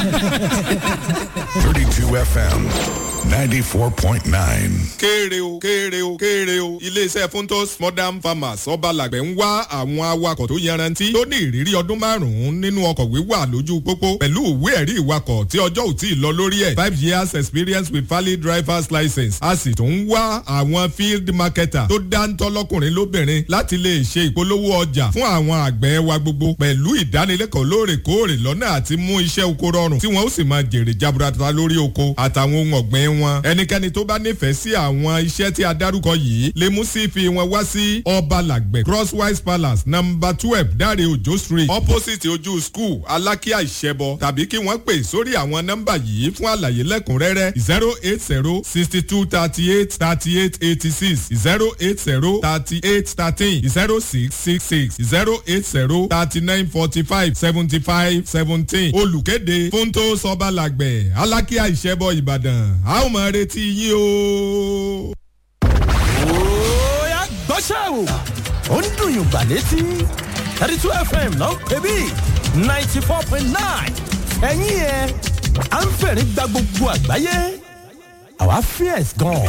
32 FM 94.9. kéèrè o kéèrè o kéèrè o iléeṣẹ́ funtos modern farmers ọba làgbẹ̀ ń wá àwọn awakọ̀ tó yanrantí tó ní ìrírí ọdún márùn-ún nínú ọkọ̀ wíwà lójú pópó pẹ̀lú ìwé ẹ̀rí ìwakọ̀ tí ọjọ́ ò tí ì lọ lórí ẹ̀ five years experience with valid drivers license a sì tún ń wá àwọn field marketer tó dáńtọ́ lọ́kùnrin lóbìnrin láti lè ṣe ìpolówó ọjà fún àwọn àgbẹ̀ wa gbogbo pẹ̀lú ìdánilẹ́kọ̀ọ́ lóòrèkóòrè lọ́nà àti mú iṣẹ́ oko rọrùn tí wọ́n ó sì máa jèrè jaburata lórí oko àtàwọn ohun ọ̀gbìn wọn. ẹnikẹ́ni tó bá nífẹ̀ẹ́ sí àwọn iṣẹ́ tí a dárúkọ yìí lè mú sí fi wọn wá sí ọba làgbẹ̀ crosswise palace number twelve dáre òjò street opposite ojú school alákíá ìṣẹ́bọ tàbí kí wọ́n pè sórí àwọn nọ́mbà yìí fún àlàyé lẹ́kùnrẹ́rẹ́ zero eight zero sixty two thirty eight thirty eight eighty six zero eight zero thirty eight thirteen zero six six six zero eight zero thirty nine forty five seventy five seventeen olùkéde fúntó sọba làgbẹ̀ alákíá ìṣẹ́bọ ìbàdàn a ó máa retí yín o. Oya gbọ́ṣẹ́ o. Ó ń dùn yùn gbà létí. thirty two FM ló ń pè bí ninety four point nine. Ẹ̀yin ẹ̀ à ń fẹ̀rí gba gbogbo àgbáyé. Àwa fierce gan.